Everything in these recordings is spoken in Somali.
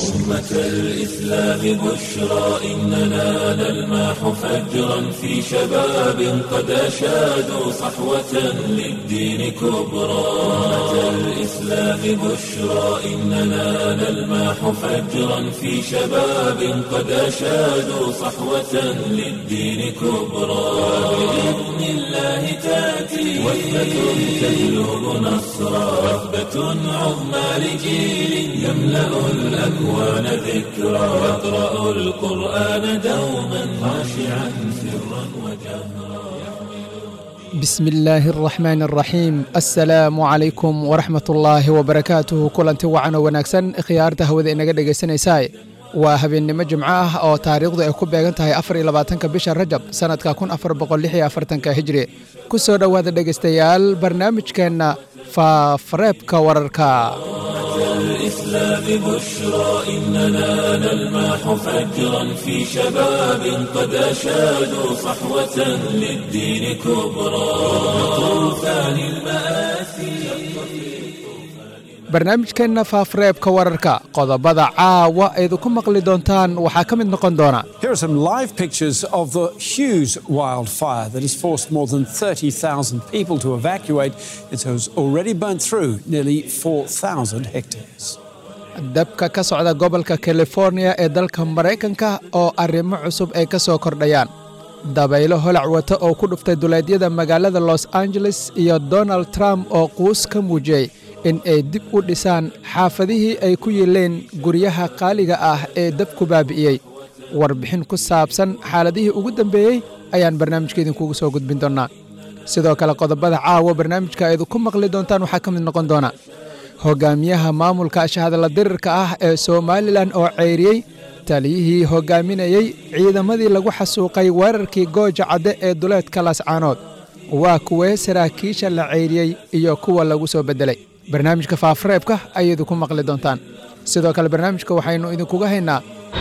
أمة الإسلام بشرى إننا نلمح فجرا في شباب قد أشادوا صحوة للدين كبرى أمة الإسلام بشرى إننا نلمح فجرا في شباب قد أشادوا صحوة للدين كبرى بإذن الله تأتي وثبة تجلب نصرا وثبة عظمى لجيل يملأ الأكوان ذكرا يقرأ القرآن دوما خاشعا سرا وجهرا bismi illaahi araxmaan araxiim assalaamu calaykum waraxmat ullaahi wabarakaatuhu kulanti wacan oo wanaagsan khiyaarta hawada inaga dhegaysanaysaa waa habeennimo jimco ah oo taariikhdu ay ku beegan tahay afar iyo labaatanka bisha rajab sannadka kun afar boqol lix iyo afartanka hijri ku soo dhowaada dhegaystayaal barnaamijkeenna faafareebka wararka الإسلام بشرى إننا نلمح فجرا في شباب قد أشادوا صحوة للدين كبرى طوفان المآسي barnaamijkeenna faafareebka wararka qodobada caawa aydu ku maqli doontaan waxaa ka mid noqon doona Here are some live pictures of the Hughes wildfire that has forced more than 30,000 people to evacuate. It has already burnt through nearly 4,000 hectares. dabka ka socda gobolka californiya ee dalka maraykanka oo arrimo cusub ay ka soo kordhayaan dabaylo holac wata oo ku dhuftay duleedyada magaalada los angeles iyo donald trump oo quus ka muujiyey in ay dib u dhisaan xaafadihii ay ku yiileen guryaha qaaliga ah ee dabku baabi'iyey warbixin ku saabsan xaaladihii ugu dambeeyey ayaan barnaamijka idinkugu soo gudbin doonnaa sidoo kale qodobada caawa barnaamijka aydu ku maqli doontaan waxaa ka mid noqon doona hogaamiyaha maamulka ashahadala dirirka ah ee somalilan oo ceyriyey taliyihii hogaaminayey ciidamadii lagu xasuuqay weerarkii gooja cadde ee duleedka lascaanood waa kuwee saraakiisha la ceyriyey iyo kuwa lagu soo beddelay barnaamijka faafareebka ayaydu ku maqli doontaan sidoo kale barnaamijka waxaynu idinkuga haynaa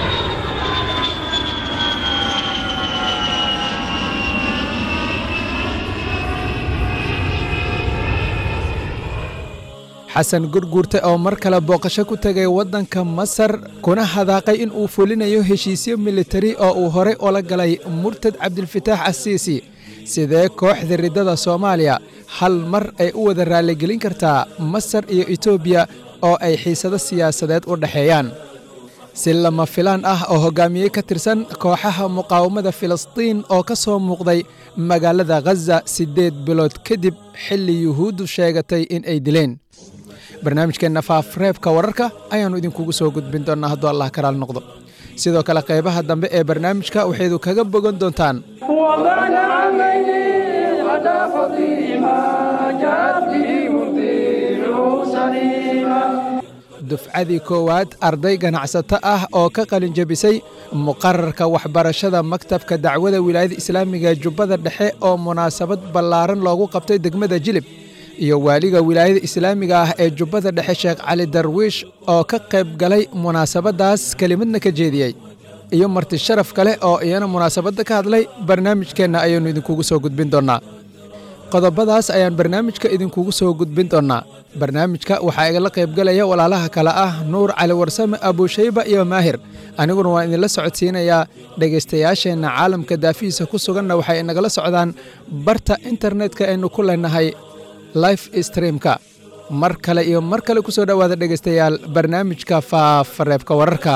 xasan gurguurte oo mar kale booqasho ku tegay waddanka masar kuna hadaaqay in uu fulinayo heshiisyo militari oo uu horey ula galay murtad cabdilfataax asiisi sidee kooxda riddada soomaaliya hal mar ay u wada raaligelin kartaa masar iyo etoobiya oo ay xiisado siyaasadeed u dhexeeyaan si lama filaan ah oo hoggaamiye ka tirsan kooxaha muqaawamada filistiin oo ka soo muuqday magaalada khaza siddeed bilood kadib xilli yuhuuddu sheegatay in ay dileen barnaamijkeenna faafreebka wararka ayaannu idinkugu soo gudbin doonnaa hadduu allah karaal noqdo sidoo kale qaybaha dambe ee barnaamijka waxaydu kaga bogan doontaan وبعد عامين غدا فضيما جاءت به مرضيه سليما dufcadii koowaad arday ganacsato ah oo ka qalin jebisay muqararka waxbarashada maktabka dacwada wilaayada islaamiga ee jubbada dhexe oo munaasabad ballaaran loogu qabtay degmada jilib iyo waaliga wilaayada islaamiga ah ee jubbada dhexe sheekh cali darwiish oo ka qayb galay munaasabaddaas kelimadna ka jeediyey iyo marti sharaf kale oo iyana munaasabadda ka hadlay barnaamijkeenna ayaannu idinkugu soo gudbin doonnaa qodobadaas ayaan barnaamijka idinkugu soo gudbin doonnaa barnaamijka waxaa igala qaybgalaya walaalaha kale ah nuur cali warsame abuushayba iyo maahir aniguna waan idinla socodsiinayaa dhegaystayaasheenna caalamka daafihiisa ku suganna waxay inagala socdaan barta internetka aynu ku leenahay life streamka mar kale iyo mar kale ku soo dhowaada dhegaystayaal barnaamijka faafareebka wararka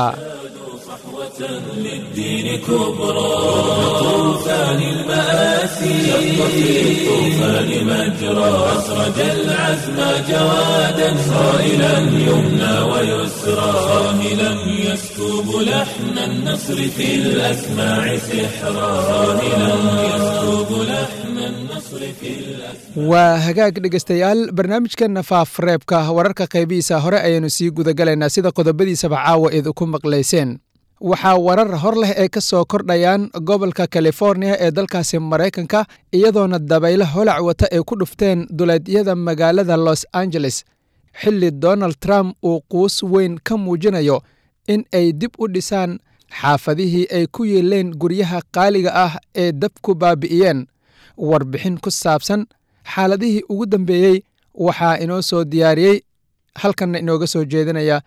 للدين كبرى طوفان المآسي شق في الطوفان مجرى أسرج العزم جوادا صائلا يمنى ويسرى صاهلا يسكب لحن النصر في الأسماع سحرا صاهلا يسكب لحن النصر في الأسماع waa hagaag dhegaystayaal barnaamijkeenna faafreebka wararka qaybihiisa hore ayaynu sii gudagalaynaa sida qodobadiisaba caawa eed ku maqlayseen waxaa warar hor leh ay ka soo kordhayaan gobolka californiya ee dalkaasi maraykanka iyadoona dabaylo holac wata ay ku dhufteen duleedyada magaalada los angeles xilli donald trump uu quus weyn ka muujinayo in ay dib u dhisaan xaafadihii ay ku yeeleen guryaha qaaliga ah ee dabku baabi'iyeen warbixin ku saabsan xaaladihii ugu dambeeyey waxaa inoo soo diyaariyey halkanna inooga soo jeedinaya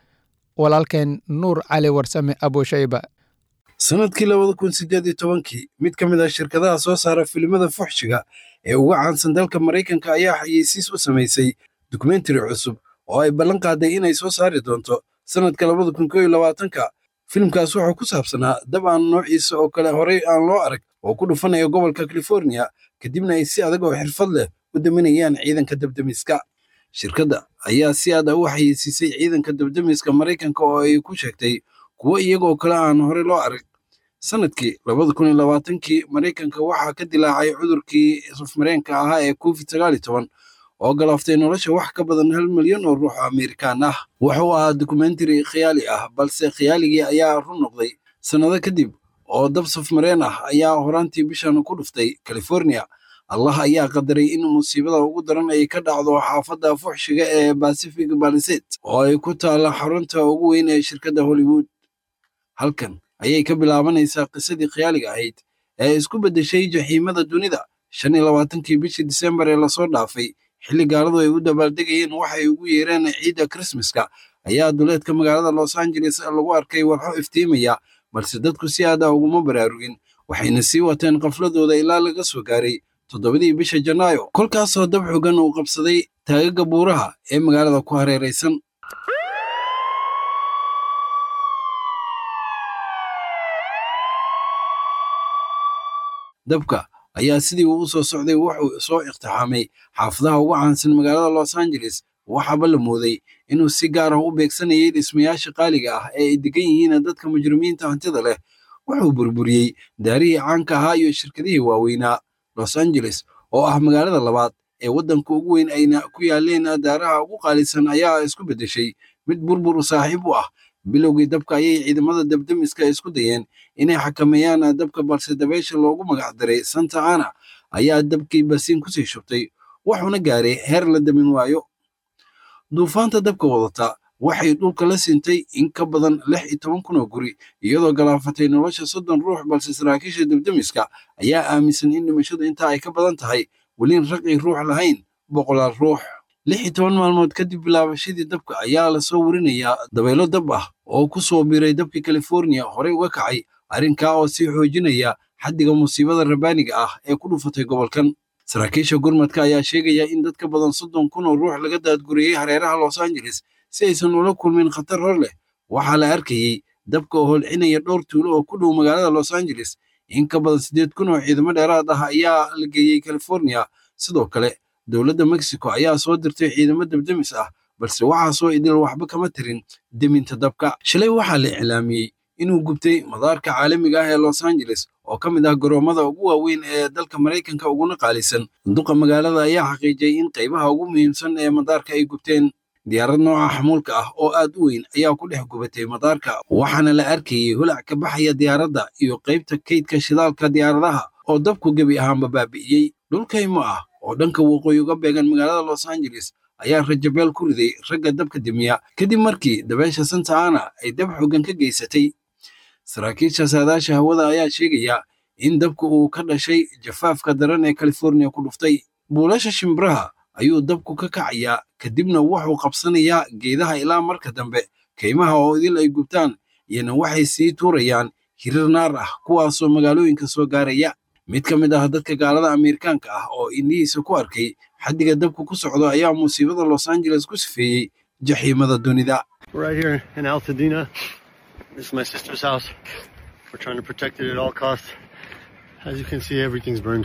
walaalkeen nuur cali warsame abushayba sanadkii labada kun sideed iyo tobankii mid ka mid ah shirkadaha soo saara filimada fuxshiga ee uga caansan dalka maraykanka ayaa xayeysiis u samaysay dokumentari cusub oo ay ballan qaaday inay soo saari doonto sanadka labada kun koo iyo labaatanka filimkaas wuxuu ku saabsanaa dab aan noociisa oo kale horey aan loo arag oo ku dhufanaya gobolka california kadibna ay si adag oo xirfad leh u daminayaan ciidanka dabdemiska shirkadda ayaa si aad ah u xayeysiisay ciidanka dabdemiska maraykanka oo ay ku sheegtay kuwo iyagoo kale aan horey loo arag sanadkii labada kun iyo labaatankii maraykanka waxaa ka dilaacay cudurkii safmareenka ahaa ee covid sagaal iyo toban oo galaaftay nolosha wax ka badan hal milyan oo ruux oo amerikaan ah wuxuu ahaa dokumentari khiyaali ah balse khiyaaligii ayaa run noqday sannado kadib oo dab safmareen ah ayaa horaantii bishan ku dhuftay california allah ayaa qadaray in musiibada ugu daran ay ka dhacdo xaafadda fuxshiga ee pacific balisade oo ay ku taalla xarunta ugu weyn ee shirkadda hollywood halkan ayay ka bilaabanaysaa qisadii khiyaaliga ahayd ee isku beddeshay jaxiimada dunida shan iyo labaatankii bishii disembar ee lasoo dhaafay xilli gaaladu ay u dabaaldegayeen waxay ugu yeereen ciidda krismaska ayaa duleedka magaalada los angeles lagu arkay walxo iftiimaya balse dadku si aad ah uguma baraarugin waxayna sii wateen qafladooda ilaa laga soo gaaray toddobadii bisha janaayo kolkaasoo dab xogan uu qabsaday taagaga buuraha ee magaalada ku hareeraysan dabka ayaa sidii uu u soo socday wuxuu soo iqtixaamay xaafadaha ugu caansan magaalada los angeles waxaaba la mooday inuu si gaar ah u beegsanayay dhismayaasha qaaliga ah ee ay degan yihiin dadka mujrimiinta hantida leh wuxuu burburiyey daarihii caanka ahaa iyo shirkadihii waaweynaa los angeles oo ah magaalada labaad ee waddanka ugu weyn ayna ku yaaleen daaraha ugu qaalisan ayaa isku beddeshay mid burbur saaxiib u ah bilowgii dabka ayay ciidamada dabdemiska isku dayeen inay xakameeyaan dabka balse dabeysha loogu magac daray santa ana ayaa dabkii basiin kusii shubtay wuxuuna gaaray heer la damin waayo duufaanta dabka wadata waxay dhulka la sintay in ka badan lix iyo toban kun oo guri iyadoo galaafatay nolosha soddon ruux balse saraakiisha dabdemiska ayaa aaminsan in dhimashadu intaa ay ka badan tahay welin raqi ruux lahayn boqolaal ruux lix iyo toban maalmood kadib bilaabashadii dabka ayaa lasoo warinayaa dabaylo dab ah oo ku soo biray dabkii california horey uga kacay arrinkaa oo sii xoojinaya xaddiga musiibada rabaaniga ah ee ku dhufatay gobolkan saraakiisha gurmadka ayaa sheegaya in dad ka badan soddon kun oo ruux laga daadguriyey hareeraha los angeles si aysan ula kulmin khatar hor leh waxaa la arkayey dabka oo holcinaya dhowr tuulo oo ku dhow magaalada los angeles in ka badan siddeed kun oo ciidamo dheeraad ah ayaa la geeyey california sidoo kale dowladda mexico ayaa soo dirtay ciidamo dabdemis ah balse waxaasoo idil waxba kama tirin deminta dabka shalay waxaa la iclaamiyey inuu gubtay madaarka caalamiga ah ee los angeles oo ka mid ah garoomada ugu waaweyn ee dalka maraykanka uguna qaalisan duqa magaalada ayaa xaqiijiyey in qaybaha ugu muhiimsan ee madaarka ay gubteen diyaarad nooca xamuulka ah oo aad u weyn ayaa ku dhex gubatay madaarka waxaana la arkayey holac ka baxaya diyaaradda iyo qaybta kaydka shidaalka diyaaradaha oo dabku gebi ahaanba baabi'iyey dhulkaymo ah oo dhanka waqooyi uga beegan magaalada los angeles ayaa rajabeel ku riday ragga dabka demiya kadib markii dabeesha santa ana ay dab xoogan ka geysatay saraakiisha saadaasha hawada ayaa sheegaya in dabka uu ka dhashay jafaafka daran ee california ku dhuftay buulasha shimbiraha ayuu dabku ka kacayaa kadibna wuxuu qabsanayaa geedaha ilaa marka dambe kaymaha oo idil ay gubtaan iyana waxay sii tuurayaan hirir naar ah kuwaasoo magaalooyinka soo gaaraya mid ka mid ah dadka gaalada amerikaanka ah oo indhihiisa ku arkay xaddiga dabku ku socdo ayaa musiibada los angeles ku sifeeyey jaxiimada dunida We're right here in Altadena. This is my sister's house. We're trying to protect it at all costs. As you can see, everything's burned.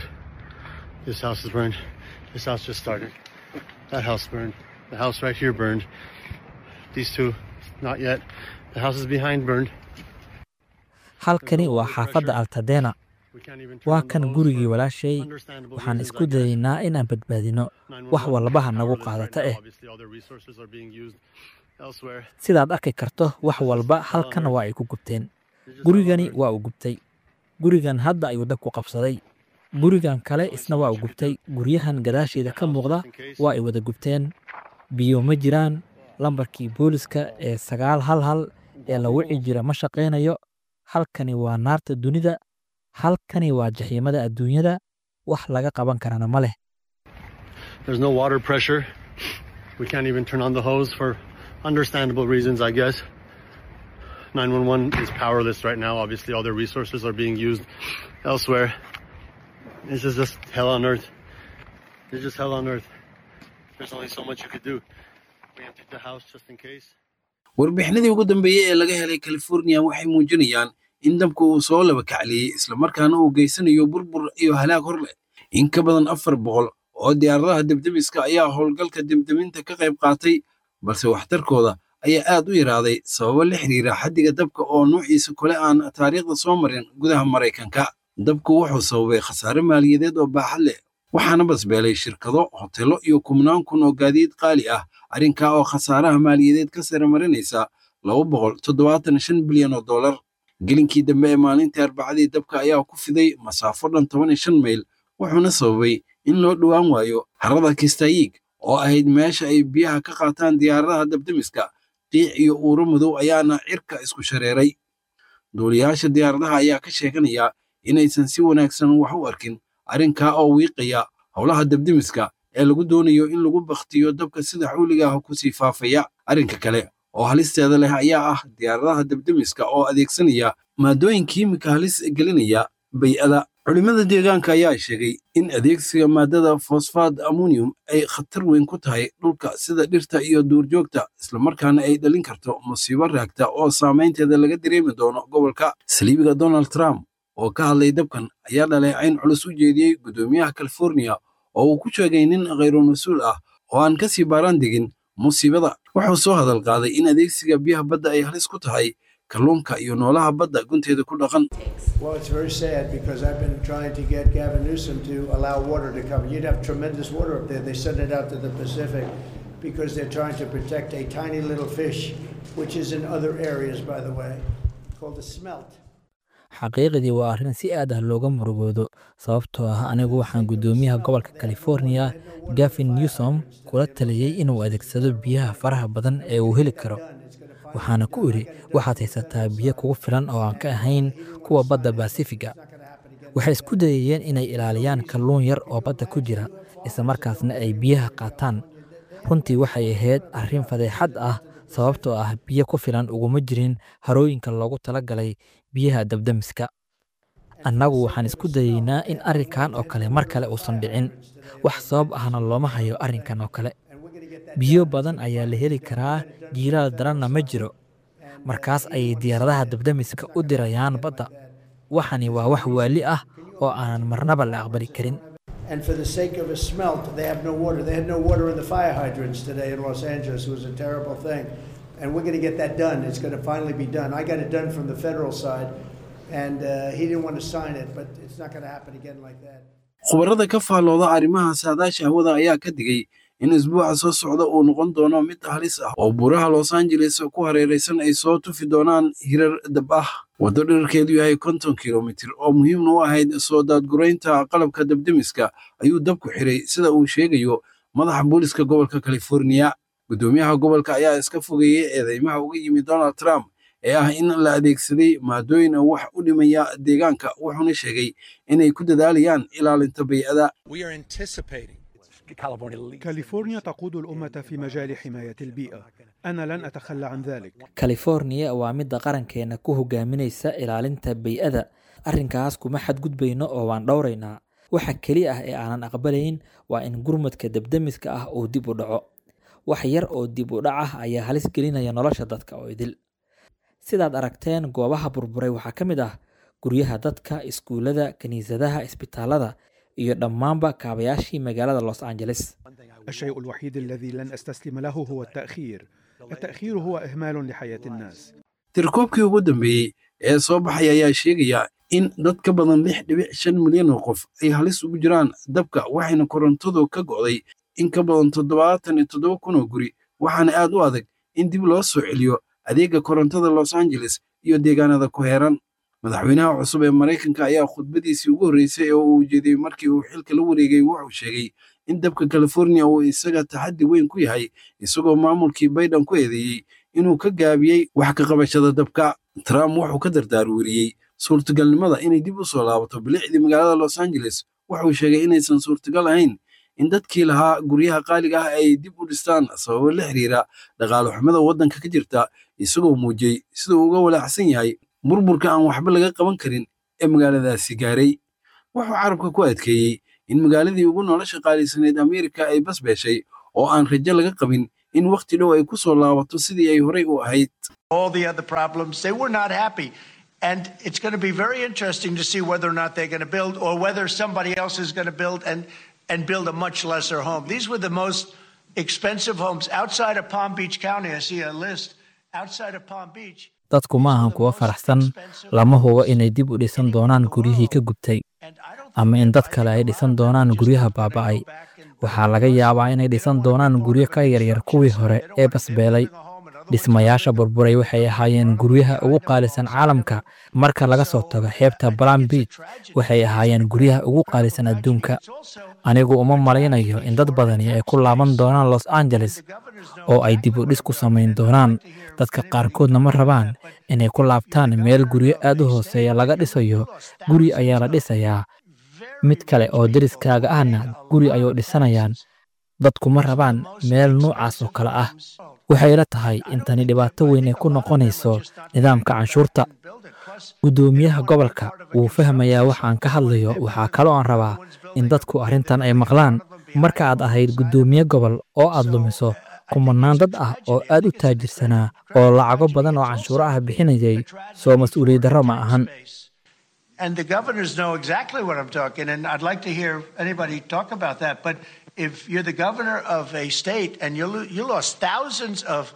This house is burned. This house just started. That house burned. The house right here burned. These two, not yet. The houses behind burned. halkani waa xaafadda altadena We can't even turn waa on the kan hose gurigii for walaashay understandable waxaan reasons, isku I guess. dayaynaa inaan badbaadino 911 wax walbaha is nagu powerless right qaadata now. eh Obviously, all their resources are being used elsewhere. sidaad arki karto wax walba halkan waa ay ku gubteen gurigani waa uu gubtay gurigan hadda ayuu dabku qabsaday gurigan kale isna waa uu gubtay guryahan gadaasheeda ka muuqda waa ay wada gubteen biyo ma jiraan lambarkii booliska ee sagaal hal hal ee la wici jira ma shaqaynayo halkani waa naarta dunida halkani waa jaxiimada adduunyada wax laga qaban karana ma leh There's no water pressure. We can't even turn on the hose for understandable reasons, I guess. 911 is powerless right now. Obviously, all their resources are being used elsewhere. This is just hell on earth. It's just hell on earth. There's only so much you could do. We emptied the house just in case. warbixinadii ugu dambeeyey ee laga helay california waxay muujinayaan in dabka uu soo laba kacliyey islamarkaana uu geysanayo burbur iyo halaag hor leh in ka badan afar boqol oo diyaaradaha debdemiska ayaa howlgalka debdeminta ka qayb qaatay balse waxtarkooda ayaa aad u yaraaday sababo la xiriira xaddiga dabka oo nuuciisa kale aan taariikhda soo marin gudaha maraykanka dabku wuxuu sababay khasaare maaliyadeed oo baaxad leh waxaana basbeelay shirkado hotelo iyo kumnaan kun oo gaadiid qaali ah arrinkaa oo khasaaraha maaliyadeed ka sare marinaysa laba boqol toddobaatan shan bilyan oo dollar gelinkii dambe ee maalintii arbacadii dabka ayaa ku fiday masaafo dhan toban iyo shan mayl wuxuuna sababay in loo dhowaan waayo harada kistayiig oo ahayd meesha ay biyaha ka qaataan diyaaradaha dabdemiska qiic iyo uuro madow ayaana cirka isku shareeray duuliyaasha diyaaradaha ayaa ka sheeganaya inaysan si wanaagsan wax u arkin arrinkaa oo wiiqaya howlaha dabdemiska ee lagu doonayo in lagu bakhtiyo dabka sida xawliga ah kusii faafaya arrinka kale oo halisteeda leh ayaa ah diyaaradaha dabdemiska oo adeegsanaya maadooyin kiimika halis gelinaya bay-ada culimmada deegaanka ayaa sheegay in adeegsiga maadada fosfaad ammonium ay khatar weyn ku tahay dhulka sida dhirta iyo duurjoogta islamarkaana ay dhalin karto musiibo raagta oo saamaynteeda laga dareemi doono gobolka saliibiga donald trump oo ka hadlay dabkan ayaa dhaleecayn culus u jeediyey guddoomiyaha california oo uu ku sheegay nin khayru mas-uul ah oo aan kasii baaraan degin musiibada wuxuu soo hadal qaaday in adeegsiga biyaha badda ay halis ku tahay kalluunka iyo noolaha badda gunteeda ku dhaqan Well, it's very sad because I've been trying to get Gavin Newsom to allow water to come. You'd have tremendous water up there. They send it out to the Pacific because they're trying to protect a tiny little fish, which is in other areas, by the way, called the smelt. xaqiiqdii waa arrin si aad ah looga murugoodo sababtoo ah anigu waxaan guddoomiyaha gobolka california gavin newsom kula taliyey inuu adeegsado biyaha faraha badan ee uu heli karo waxaana ku idhi waxaad haysataa biyo kugu filan oo aan ka ahayn kuwa badda basifiga waxay isku dayayeen inay ilaaliyaan kalluun yar oo badda ku jira islamarkaasna ay biyaha qaataan runtii waxay ahayd arrin fadeexad ah sababtoo ah biyo ku filan uguma jirin harooyinka loogu talagalay biyaha dabdamiska annagu waxaan isku dayeynaa in arrinkan oo kale mar kale uusan dhicin wax sabab ahna looma hayo arrinkan oo kale biyo badan ayaa la heli karaa jiilaal daranna ma jiro markaas ayay diyaaradaha dabdamiska u dirayaan badda waxani waa wax waali ah oo aanan marnaba la aqbali karin And for the sake of a smelt, they have no water. They had no water in the fire hydrants today in Los Angeles. It was a terrible thing. And we're going to get that done. It's going to finally be done. I got it done from the federal side, and uh, he didn't want to sign it, but it's not going to happen again like that. khubarada ka faallooda arrimaha saadaasha hawada ayaa ka digay in isbuuca soo socda uu noqon doono mid halis ah oo buuraha los angeles ku hareeraysan ay soo tufi doonaan hirar dab ah waddo dherarkeedu yahay konton kilomitir oo muhiimna u ahayd soo daadguraynta qalabka dabdemiska ayuu dabku xiray sida uu sheegayo madaxa booliska gobolka california guddoomiyaha gobolka ayaa iska fogeeyey eedeymaha uga yimid donald trump ee ah in la adeegsaday maadooyin wax u dhimaya deegaanka wuxuuna sheegay inay ku dadaalayaan ilaalinta bay'ada كاليفورنيا تقود الأمة في مجال حماية البيئة أنا لن أتخلى عن ذلك california waa midda qarankeena ku hogaaminaysa ilaalinta bay-ada arrinkaas kuma xadgudbayno oo waan dhowraynaa waxa keli ah ee aanan aqbalayn waa in gurmadka dabdamiska ah uu dib u dhaco wax yar oo dib u dhac ah ayaa halis gelinaya nolosha dadka oo idil sidaad aragteen goobaha burburay waxaa ka mid ah guryaha dadka iskuullada kiniisadaha isbitaalada iyo dhammaanba kaabayaashii magaalada los angeles الشيء الوحيد الذي لن أستسلم له هو التأخير التأخير هو إهمال لحياة الناس tirkoobkii ugu dambeeyey ee soo baxay ayaa sheegaya in dad ka badan lix dhibic shan milyan oo qof ay halis ugu jiraan dabka waxayna korontadu ka go'day in ka badan toddobaatan iyo toddoba kun oo guri waxaana aad u adag in dib loo soo celiyo adeega korontada los angeles iyo deegaanada ku heeran madaxweynaha cusub ee maraykanka ayaa khudbadiisii ugu horreysay oo uu ujeediyey markii uu xilka la wareegay wuxuu sheegay in dabka california uu isaga taxaddi weyn ku yahay isagoo maamulkii bayden ku eedeeyey inuu ka gaabiyey wax ka qabashada dabka trump wuxuu ka dardaarweriyey suurtagalnimada inay dib u soo laabato bilicdii magaalada los angeles wuxuu sheegay inaysan suurtagal ahayn in dadkii lahaa guryaha qaaliga ah ay dib u dhistaan sababo la xiriira dhaqaale xumada waddanka ka jirta isagoo muujiyey siduu uga walaacsan yahay burburka aan waxba laga qaban karin ee magaaladaasi gaaray wuxuu carabka ku adkeeyey in magaaladii ugu nolosha qaalisaneed ameerika ay basbeeshay oo aan rajo laga qabin in wakhti dhow ay ku soo laabato sidii ay horey u ahayd all the other problems. They were not happy. And it's going to be very interesting to see whether or not they're going to build or whether somebody else is going to build and, and build a much lesser home. These were the most expensive homes outside of Palm Beach County. I see a list outside of Palm Beach. dadku ma ahan kuwa faraxsan lama hubo inay dib u dhisan doonaan guryihii ka gubtay ama in dad kale ay dhisan doonaan guryaha baaba'ay waxaa laga yaabaa inay dhisan doonaan guryo ka yaryar kuwii hore ee basbeelay dhismayaasha burburay waxay ahaayeen guryaha ugu qaalisan caalamka marka laga soo tago xeebta balam beach waxay ahaayeen guryaha ugu qaalisan adduunka anigu uma malaynayo in dad badani ay ku laaban doonaan los angeles oo ay dib u dhis ku samayn doonaan dadka qaarkoodna ma rabaan inay ku laabtaan meel guryo aad u hooseeya laga dhisayo guri ayaa la dhisayaa mid kale oo deriskaaga ahna guri ayuu dhisanayaan dadku ma rabaan meel nuucaas oo kale ah waxay la tahay in tani dhibaato weyn ay ku noqonayso nidaamka canshuurta guddoomiyaha gobolka wuu fahmayaa waxaan ka hadlayo waxaa kaloo aan rabaa in dadku arrintan ay maqlaan marka aad ahayd guddoomiye gobol oo aad lumiso kumanaan dad ah oo aad u taajirsanaa oo lacago badan oo canshuuro ah bixinayay soo mas-uuliyad darro ma ahan And the governors know exactly what I'm talking, and I'd like to hear anybody talk about that. But if you're the governor of a state and you, lo- you lost thousands of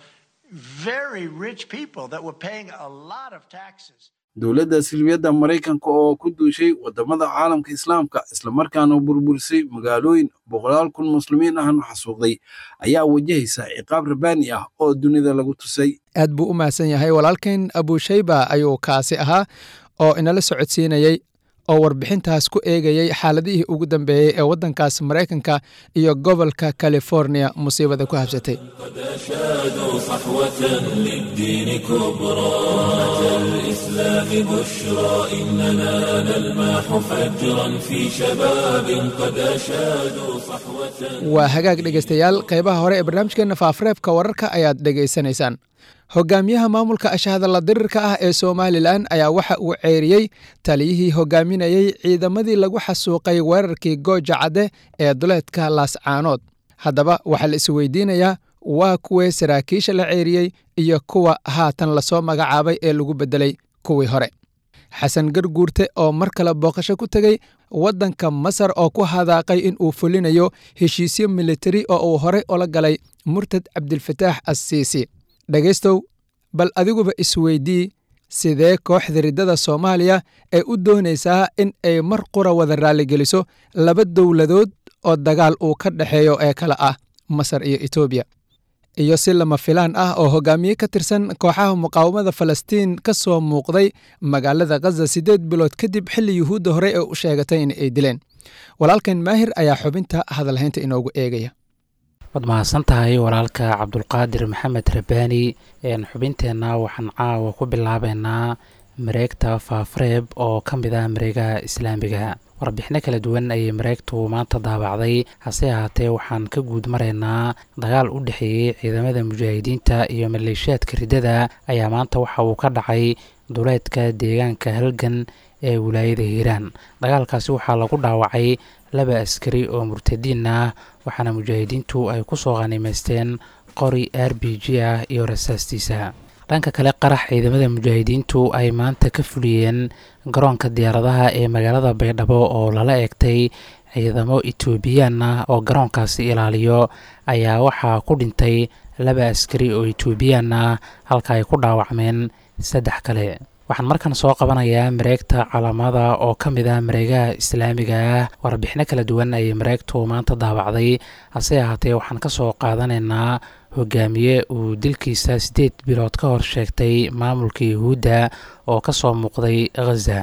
very rich people that were paying a lot of taxes. dowladda silmiyadda maraykanka oo ku duushay waddamada caalamka islaamka islamarkaana burburisay magaalooyin boqolaal kun muslimiin ahna xasuuqday ayaa wajahaysa ciqaab rabaani ah oo dunida lagu tusay aad buu u mahadsan yahay walaalkeen abushayba ayuu kaasi ahaa oo inala socodsiinayey oo warbixintaas ku eegayey xaaladihii ugu dambeeyey ee waddankaas maraykanka iyo gobolka california musiibada ku habsatay قد أشادوا صحوة للدين كبرى أمة الإسلام بشرى إننا نلمح فجرا في شباب قد أشادوا صحوة waa hagaag dhegaystayaal qaybaha hore ee barnaamijkeenna faafareebka wararka ayaad dhegaysanaysaan hogaamiyaha maamulka ashahadalla dirirka ah ee somalilan ayaa waxa uu ceeriyey taliyihii hogaaminayey ciidamadii lagu xasuuqay weerarkii gooja cadde ee duleedka laascaanood haddaba waxaa la isweydiinayaa waa kuwee saraakiisha la ceeriyey iyo kuwa haatan lasoo magacaabay ee lagu beddelay kuwii hore xasan garguurte oo mar kale booqasho ku tegey waddanka masar oo ku hadaaqay in uu fulinayo heshiisyo militari oo uu horey ula galay murtad cabdilfataax assiisi dhegaystow bal adiguba isweydii sidee kooxda riddada soomaaliya ee u doonaysaa in ay mar qura wada raalligeliso laba dowladood oo dagaal uu ka dhexeeyo ee kale ah masar iyo etoobiya iyo si lama filaan ah oo hogaamiye ka tirsan kooxaha muqaawamada falastiin ka soo muuqday magaalada khaza siddeed bilood kadib xilli yuhuudda hore ee u sheegatay in ay dileen walaalkan maahir ayaa xubinta hadalhaynta inoogu eegaya waad mahadsan tahay walaalka cabdulqaadir maxamed rabaani xubinteenna waxaan caawa ku bilaabeynaa mareegta faafareeb oo ka mid ah mareegaha islaamiga warbixino kala duwan ayay mareegtu maanta daabacday hase ahaatee waxaan ka guud maraynaa dagaal u dhexeeyey ciidamada mujaahidiinta iyo maleeshiyaadka riddada ayaa maanta waxa uu ka dhacay duleedka deegaanka halgan ee wilaayada hiiraan dagaalkaasi waxaa lagu dhaawacay laba askari oo murtadiin ah waxaana mujaahidiintu ay ku soo qanimaysteen qori r b g ah iyo rasaastiisa dhanka kale qarax ciidamada mujaahidiintu ay maanta ka fuliyeen garoonka diyaaradaha ee magaalada baydhabo oo lala eegtay ciidamo etoobiyaan ah oo garoonkaasi ilaaliyo ayaa waxaa ku dhintay laba askari oo etoobiyaan ah halka ay ku dhaawacmeen saddex kale waxaan markan soo qabanayaa mareegta calaamada oo ka mid ah mareegaha islaamiga ah warbixino kala duwan ayay mareegtu maanta daabacday hase ahaatee waxaan ka soo qaadanaynaa hogaamiye uu dilkiisa siddeed bilood ka hor sheegtay maamulka yuhuudda oo ka soo muuqday khaza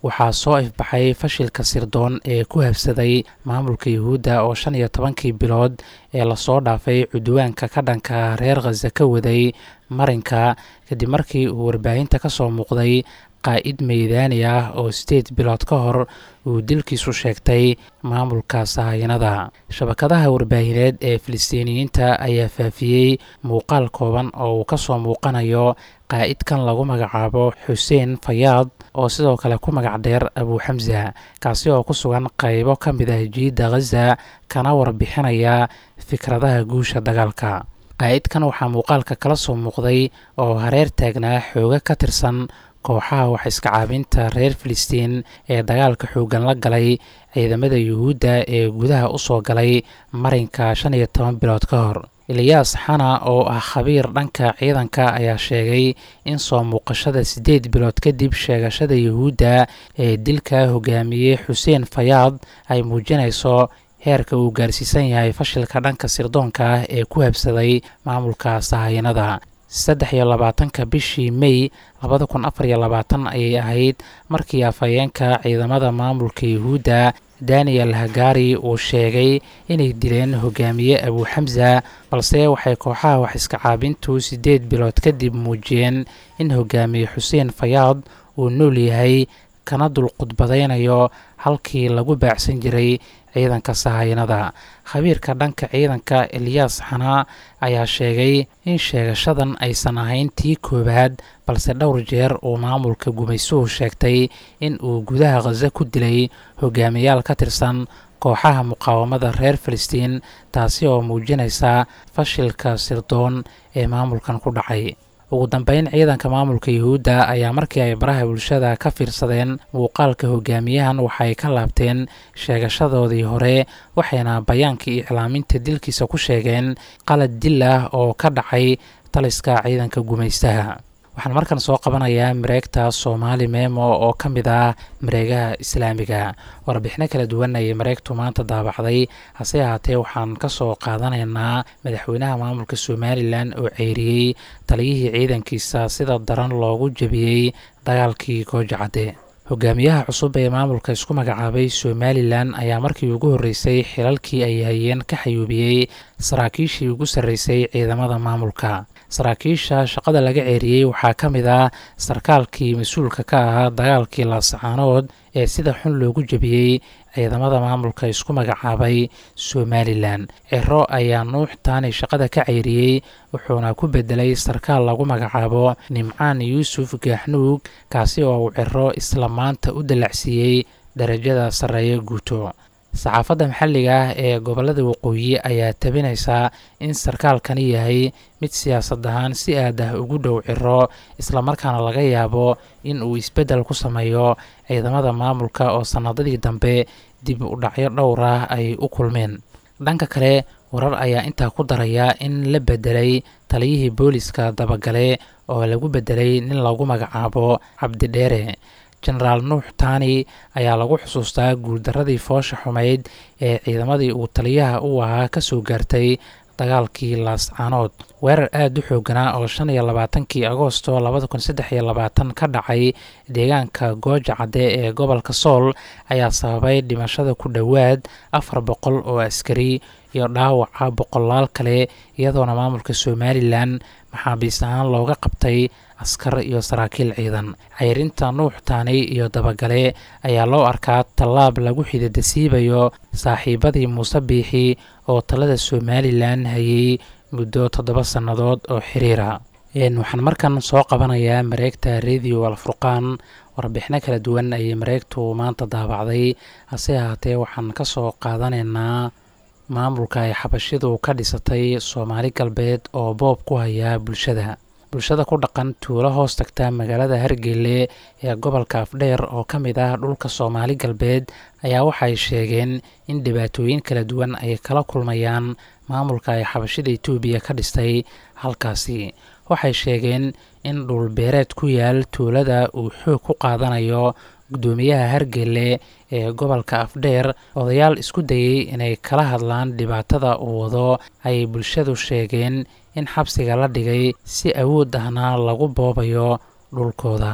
waxaa soo ifbaxay fashilka sirdoon ee ku habsaday maamulka yuhuudda oo shan iyo tobankii bilood ee lasoo dhaafay cudwaanka ka dhanka reer khaza ka waday marinka kadib markii uu warbaahinta ka soo muuqday qaa'id meydaani ah oo sideed bilood ka hor uu dilkiisu sheegtay maamulka sahayanada shabakadaha warbaahineed ee filistiiniyiinta ayaa faafiyey muuqaal kooban oo uu ka soo muuqanayo qaa'idkan lagu magacaabo xuseen fayaad oo sidoo kale ku magac dheer abu xamsa kaasi oo ku sugan qaybo ka mid ah jiidda khaza kana warbixinaya fikradaha guusha dagaalka qaa'idkan waxaa muuqaalka kala soo muuqday oo hareer taagnaa xooga ka tirsan kooxaha wax iska caabinta reer filistiin ee dagaalka xooggan la galay ciidamada yuhuudda ee gudaha u soo galay marinka shan iyo toban bilood ka hor eliyaas xana oo ah khabiir dhanka ciidanka ayaa sheegay in soo muuqashada siddeed bilood kadib sheegashada yuhuudda ee dilka hogaamiyey xuseen fayaad ay muujinayso heerka uu gaarsiisan yahay fashilka dhanka sirdoonka ah ee ku habsaday maamulka sahayanada saddex iyo labaatanka bishii mey labada kun afar iyo labaatan ayay ahayd markii afhayeenka ciidamada maamulka yuhuudda daniel hagari uu sheegay inay dileen hogaamiye abu xamsa balse waxay kooxaha wax iska caabintu siddeed bilood kadib muujiyeen in hogaamiye xuseen fayaad uu nool yahay kana dulqudbadaynayo halkii lagu baacsan jiray ciidanka sahayanada khabiirka dhanka ciidanka eliyaas xanaa ayaa sheegay in sheegashadan aysan ahayn tii koowaad balse dhowr jeer uu maamulka gumaysuhu sheegtay in uu gudaha khaza ku dilay hogaamiyaal ka tirsan kooxaha muqaawamada reer filistiin taasi oo muujinaysa fashilka sirdoon ee maamulkan ku dhacay ugu dambeyn ciidanka maamulka yuhuudda ayaa markii ay baraha bulshada ka fiirsadeen muuqaalka hogaamiyahan waxay ka laabteen sheegashadoodii hore waxayna bayaankii iclaaminta dilkiisa ku sheegeen qalad dil ah oo ka dhacay taliska ciidanka gumaystaha waxaan markan soo qabanayaa mareegta soomaali memo oo ka mid ah mareegaha islaamiga warbixino kala duwan ayay mareegtu maanta daabacday hase ahaatee waxaan ka soo qaadanaynaa madaxweynaha maamulka somalilan oo ceyriyey taliyihii ciidankiisa sida daran loogu jebiyey dagaalkii goojacadde hogaamiyaha cusub ee maamulka isku magacaabay somalilan ayaa markii ugu horreysay xilalkii ay hayeen ka xayuubiyey saraakiishii ugu sarreysay ciidamada maamulka saraakiisha shaqada laga ceeriyey waxaa ka mid ah sarkaalkii mas-uulka ka ahaa dagaalkii laasacaanood ee sida xun loogu jebiyey ciidamada maamulka isku magacaabay somalilan ciro ayaa nuux taani shaqada ka ceyriyey wuxuuna ku bedelay sarkaal lagu magacaabo nimcaan yuusuf gaaxnuug kaasi oo uu ciro isla maanta u dallacsiiyey darajada sarreeya guuto saxaafadda maxalliga ah ee gobollada waqooyi ayaa tabinaysaa in sarkaalkani yahay mid siyaasad ahaan si aad ah ugu dhow ciro islamarkaana laga yaabo in uu isbeddel ku sameeyo ciidamada maamulka oo sannadadii dambe dib u dhacyo dhowr ah ay u kulmeen dhanka kale warar ayaa intaa ku daraya in la bedelay taliyihii booliska dabagale oo lagu bedelay nin lagu magacaabo cabdidheere jenaraal nuux taani ayaa lagu xusuustaa guuldaradii foosha xumayd ee ciidamadii uu taliyaha u ahaa ka soo gaartay dagaalkii laascaanood weerar aada u xooganaa oo shan iyo labaatankii agoosto labada kun saddex iyo labaatan ka dhacay deegaanka gooja cadde ee gobolka sool ayaa sababay dhimashada ku dhowaad afar boqol oo askari iyo dhaawaca boqolaal kale iyadoona maamulka somalilan maxaabiis ahaan looga qabtay askar iyo saraakiil ciidan cayrinta nuux taani iyo dabagale ayaa loo arkaa tallaab lagu xididasiibayo saaxiibadii muuse biixi oo talada somalilan hayay muddo toddoba sannadood oo xiriira waxaan markan soo qabanayaa mareegta radio alfurqaan warbixino kala duwan ayay mareegtu maanta daabacday hase ahaatee waxaan ka soo qaadanaynaa maamulka ay xabashidu ka dhisatay soomaali galbeed oo boob ku haya bulshada bulshada ku dhaqan tuulo hoos tagta magaalada hargelle ee gobolka afdheer oo ka mid ah dhulka soomaali galbeed ayaa waxay sheegeen in dhibaatooyin kala duwan ay kala kulmayaan maamulka ay xabashida etoobiya ka dhistay halkaasi waxay sheegeen in dhulbeereed ku yaal tuulada uu xoog ku qaadanayo guddoomiyaha hargelle ee gobolka afdheer odayaal isku dayey inay kala hadlaan dhibaatada uu wado ayay bulshadu sheegeen in xabsiga la dhigay si awood ahna lagu boobayo dhulkooda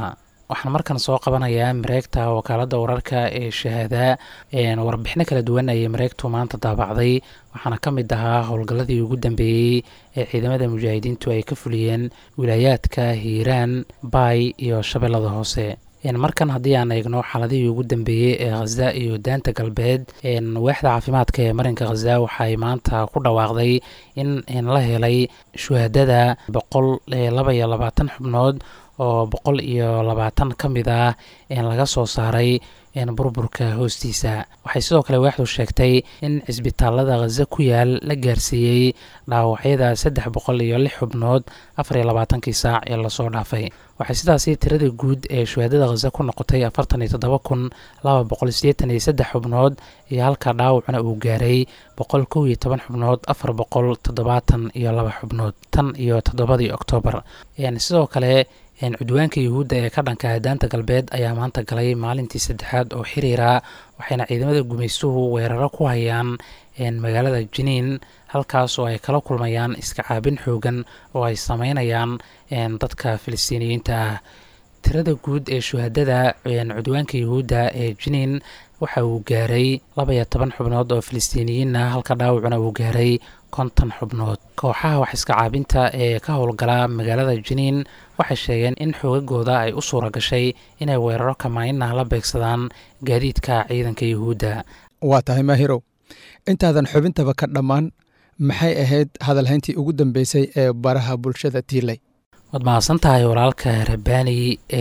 waxaan markan soo qabanayaa mareegta wakaaladda wararka ee shahaada warbixino kala duwan ayay mareegtu maanta daabacday waxaana ka mid ahaa howlgalladii ugu dambeeyey ee ciidamada mujaahidiintu ay ka fuliyeen wilaayaadka hiiraan baay iyo shabeellada hoose markan haddii aan eegno xaaladihii ugu dambeeyey ee khaza iyo daanta galbeed waaxda caafimaadka ee marinka khaza waxay maanta ku dhawaaqday in la helay shuhadada boqol laba iyo labaatan xubnood oo boqol iyo labaatan ka mid ah laga soo saaray burburka hoostiisa waxay sidoo kale waaxdu sheegtay in cisbitaalada khaza ku yaal la gaarsiiyey dhaawacyada saddex boqol iyo lix xubnood afar iyo labaatankii saac ee lasoo dhaafay waxay sidaasi tirada guud ee shuhaadada khaza ku noqotay afartan iyo toddoba kun laba boqol sideetan iyo saddex xubnood iyo halka dhaawacna uu gaaray boqol kow iyo toban xubnood afar boqol toddobaatan iyo laba xubnood tan iyo toddobadii oktoobar sidoo kale cudwaanka yuhuudda ee ka dhanka daanta galbeed ayaa maanta galay maalintii saddexaad oo xiriira waxayna ciidamada gumaystuhu weeraro ku hayaan magaalada jiniin halkaas oo ay kala kulmayaan iska caabin xoogan oo ay sameynayaan dadka filistiiniyiinta ah tirada guud ee shuhadada cudwaanka yuhuudda ee jiniin waxa uu gaaray laba iyo toban xubnood oo filistiiniyiin ah halka dhaawacuna uu gaaray konton xubnood kooxaha wax iska caabinta ee ka howlgala magaalada jiniin waxay sheegeen in xoogagooda ay u suura gashay inay weeraro kamaaninah la beegsadaan gaadiidka ciidanka yuhuudda waa tahay maahirow intaadan xubintaba ka dhammaan maxay ahayd hadalhayntii ugu dambeysay ee baraha bulshada tiilay waad mahadsan tahay walaalka rabbaani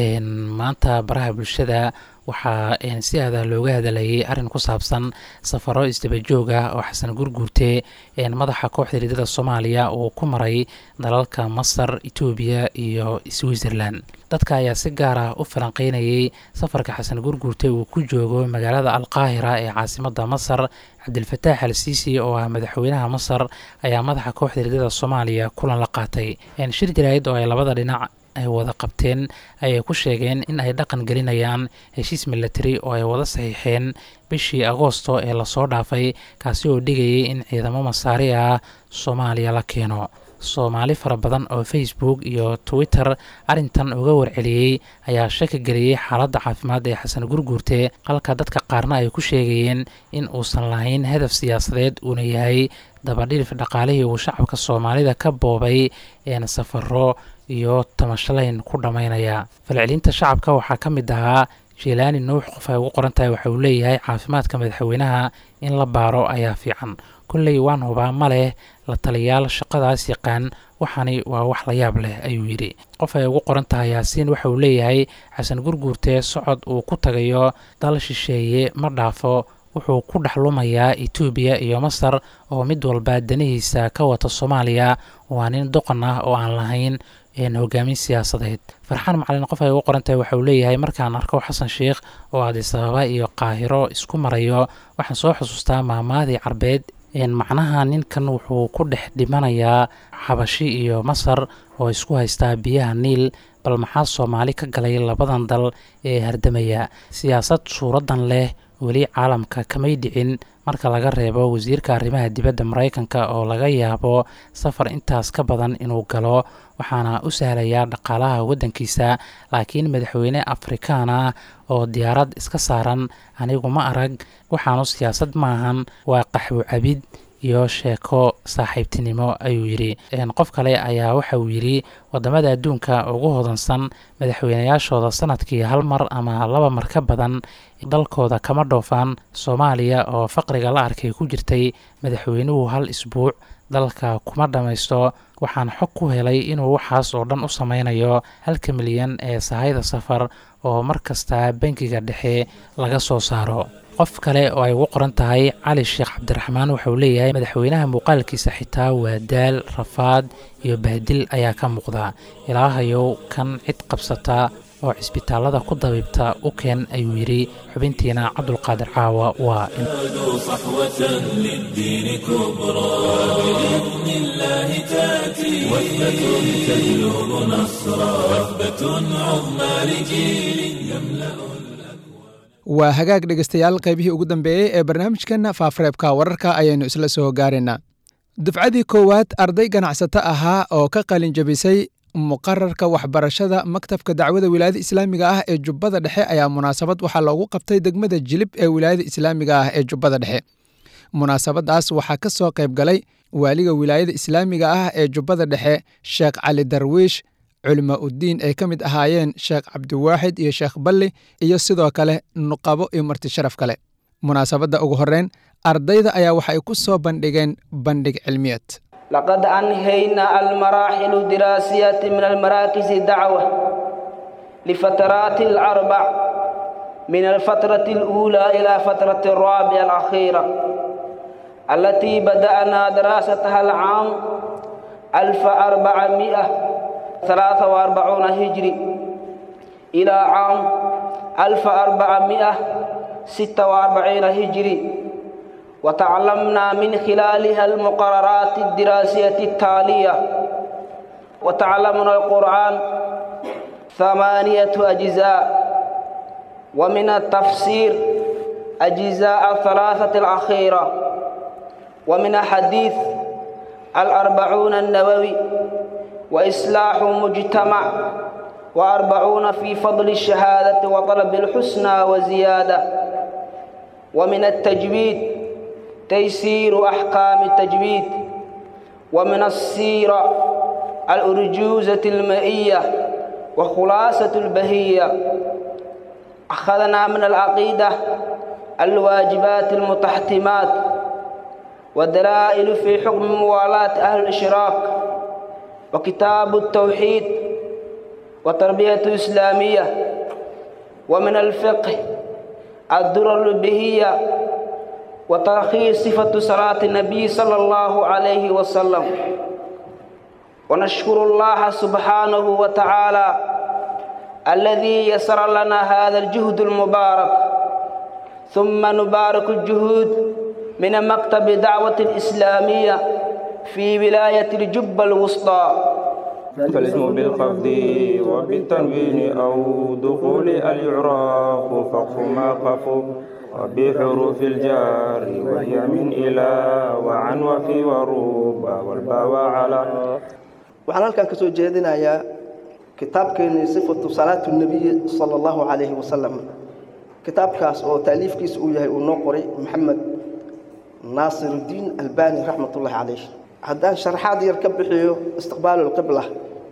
maanta baraha bulshada waxaa si aada looga hadalayay arrin ku saabsan safaro isdabajoog ah oo xasan gurguurte madaxa kooxda riidada soomaaliya uu ku maray dalalka masar etoobiya iyo switzerland dadka ayaa si gaar ah u falanqeynayay safarka xasan gurguurte uu ku joogo magaalada alqaahira ee caasimada masar cabdilfataax al siisi oo ah madaxweynaha masar ayaa madaxa kooxda riidada soomaaliya kulan la qaatay shir jaraa'id oo ay labada dhinac ay wada qabteen ayay ku sheegeen in ay dhaqan gelinayaan heshiis milatari oo ay wada saxiixeen bishii agoosto ee lasoo dhaafay kaasi oo dhigayay in ciidamo masaari ah soomaaliya la keeno soomaali fara badan oo facebook iyo twitter arrintan uga warceliyey ayaa shaki geliyey xaaladda caafimaad ee xasan gurguurte halka dadka qaarna ay ku sheegayeen in uusan lahayn hadaf siyaasadeed uuna yahay dabadhilif dhaqaalihii uu shacabka soomaalida ka boobay een safaro iyo tamashalayn ku dhammaynaya falcelinta shacabka waxaa ka mid ahaa jilaani nuux qof ay ugu qoran tahay waxa uu leeyahay caafimaadka madaxweynaha in la baaro ayaa fiican kolley waan hubaa ma leh la taliyaal shaqadaas yaqaan waxani waa wax la yaab leh ayuu yidhi qof ay ugu qoran tahay yaasiin waxa uu leeyahay xasan gurguurte socod uu ku tagayo dal shisheeye ma dhaafo wuxuu ku dhex lumayaa etoobiya iyo masar oo mid walba danihiisa ka wata soomaaliya waa nin doqon ah oo aan lahayn hogaamin siyaasadeed farxaan macalin qof ay ugu qoran tahay waxa uu leeyahay markaan arko xasan sheikh oo adisababa iyo qaahiro isku marayo waxaan soo xusuustaa maamaadii carbeed macnaha ninkan wuxuu ku dhex dhimanayaa xabashi iyo masar oo isku haystaa biyaha niil bal maxaa soomaali ka galay labadan dal ee hardamaya siyaasad suuradan leh weli caalamka kamay dhicin marka laga reebo wasiirka arrimaha dibadda maraykanka oo laga yaabo safar intaas ka badan inuu galo waxaana u sahlayaa dhaqaalaha waddankiisa laakiin madaxweyne afrikaan ah oo diyaarad iska saaran anigu ma arag waxaanu siyaasad maahan waa qaxwo cabid iyo sheeko saaxiibtinimo ayuu yidhi qof kale ayaa waxa uu yidhi wadamada adduunka ugu hodansan madaxweynayaashooda sanadkii hal mar ama laba mar ka badan dalkooda kama dhoofaan soomaaliya oo faqriga la arkay ku jirtay madaxweynuhu hal isbuuc dalka kuma dhammaysto waxaan xog ku helay inuu waxaas oo dhan u sameynayo halka milyan ee sahayda safar oo mar kasta bangiga dhexe laga soo saaro qof kale oo ay ugu qoran tahay cali sheekh cabdiraxmaan waxa uu leeyahay madaxweynaha muuqaalkiisa xitaa waa daal rafaad iyo bahdil ayaa ka muuqda ilaahayow kan cid qabsata oo cisbitaalada ku dabiibta u keen ayuu yidhi xubintiina cabdulqaadir caawa waa صحوة للدين كبرى بإذن الله تأتي وثبة تجلب نصرا وثبة عظمى لجيل يملأ waa hagaag dhegeystayaal qaybihii ugu dambeeyey ee barnaamijkeenna faafareebka wararka ayaynu isla soo gaaraynaa dufcadii koowaad arday ganacsato ahaa oo ka qalin jabisay muqararka waxbarashada maktabka dacwada wilaayada islaamiga ah ee jubbada dhexe ayaa munaasabad waxaa loogu qabtay degmada jilib ee wilaayada islaamiga ah ee jubbada dhexe munaasabadaas waxaa ka soo qayb galay waaliga wilaayada islaamiga ah ee jubbada dhexe sheekh cali darwiish culima uddiin ay ka mid ahaayeen sheekh cabdiwaaxid iyo sheekh balli iyo sidoo kale nuqabo iyo marti sharaf kale munaasabadda ugu horreyn ardayda ayaa waxay ku soo bandhigeen bandhig cilmiyeed لقد أنهينا المراحل الدراسية من المراكز الدعوة لفترات الأربع من الفترة الأولى إلى فترة الرابعة الأخيرة التي بدأنا دراستها العام 1443 هجري إلى عام 1446 هجري وتعلمنا من خلالها المقررات الدراسية التالية وتعلمنا القرآن ثمانية أجزاء ومن التفسير أجزاء الثلاثة الأخيرة ومن حديث الأربعون النووي وإصلاح مجتمع وأربعون في فضل الشهادة وطلب الحسنى وزيادة ومن التجويد تيسير أحكام التجويد ومن السيرة الأرجوزة المائية وخلاصة البهية أخذنا من العقيدة الواجبات المتحتمات والدلائل في حكم موالاة أهل الإشراك وكتاب التوحيد وتربية الإسلامية ومن الفقه الدرر البهية وتلخيص صفة صلاة النبي صلى الله عليه وسلم ونشكر الله سبحانه وتعالى الذي يسر لنا هذا الجهد المبارك ثم نبارك الجهود من مكتب دعوة الإسلامية في ولاية الجبة الوسطى فالاسم بالخفض وبالتنوين أو دخول الإعراف فقف ما قفوا وبحروف الجار وهي من إلى وعن وفي وروبا والباء على waxaan halkan ka soo jeedinayaa kitaabkeennii sifatu salaatu nebiyi sala allahu calayhi wasalam kitaabkaas oo taaliifkiisa uu yahay uu noo qoray maxamed naasiruddiin albani raxmatullahi calayh haddaan sharaxaad yar ka bixiyo istiqbaalu lqibla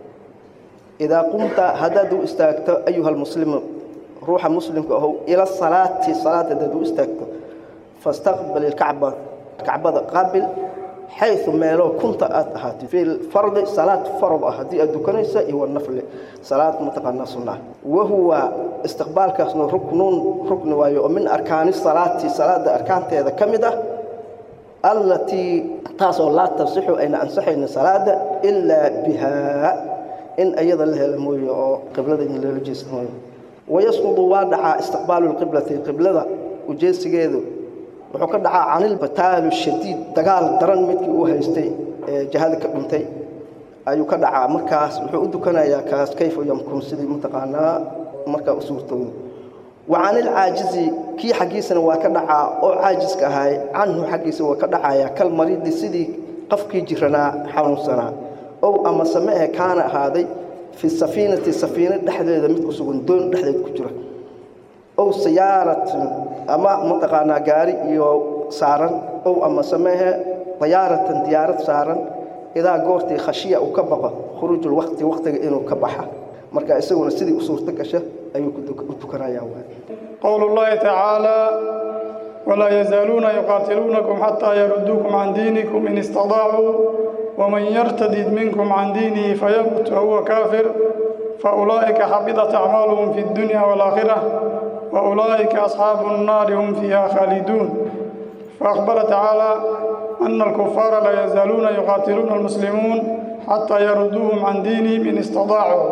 idaa qumta haddaad u istaagto ayuha almuslimu ruuxa muslimka ahow ila salaati salaad haddaad u istaagto fastaqbil ilkacba kacbada qaabil xayu meeloo kunta aad ahaatid fi fardi salaad farad ah haddii aad dukanaysa iyo wanafli salaad mataqaanaa sunna wahuwa istiqbaalkaasna ruknun rukni waayo oo min arkaani salaati salaada arkaanteeda ka mid ah allatii taasoo laa tasixu ayna ansaxaynin salaada ilaa bihaa in ayada la helo mooye oo qiblada in loola jeesan mooye wayasqudu waa dhacaa istiqbaalu lqiblati qiblada ujeesigeedu wuxuu ka dhacaa canilbataalu shadiid dagaal daran midkii uu haystay ee jahada ka dhintay ayuu ka dhacaa markaas wuxuu u dukanayaa kaas kayfa yamkun sidii mataqaanaa markaa u suurtooda wa canilcaajizi kii xaggiisana waa ka dhacaa oo caajiska ahaay canhu xaggiisa waa ka dhacayaa kal mariidi sidii qofkii jiranaa xanuunsanaa ow ama samehe kaana ahaaday fi safiinati safiina dhexdeeda mid ku sugan doon dhexdeed ku jira ow siyaaratin ama mataqaanaa gaari iyo saaran ow ama samehe diyaaratan diyaarad saaran idaa goortii khashiya uu ka baqo khuruujul waqti waqtiga inuu ka baxa marka isaguna sidii u suurto gasha ayuu u tukanayaa قول الله تعالى ولا يزالون يقاتلونكم حتى يردوكم عن دينكم إن استطاعوا ومن يرتدد منكم عن دينه فيمت وهو كافر فأولئك حبطت أعمالهم في الدنيا والآخرة وأولئك أصحاب النار هم فيها خالدون فأخبر تعالى أن الكفار لا يزالون يقاتلون المسلمون حتى يردوهم عن دينهم إن استطاعوا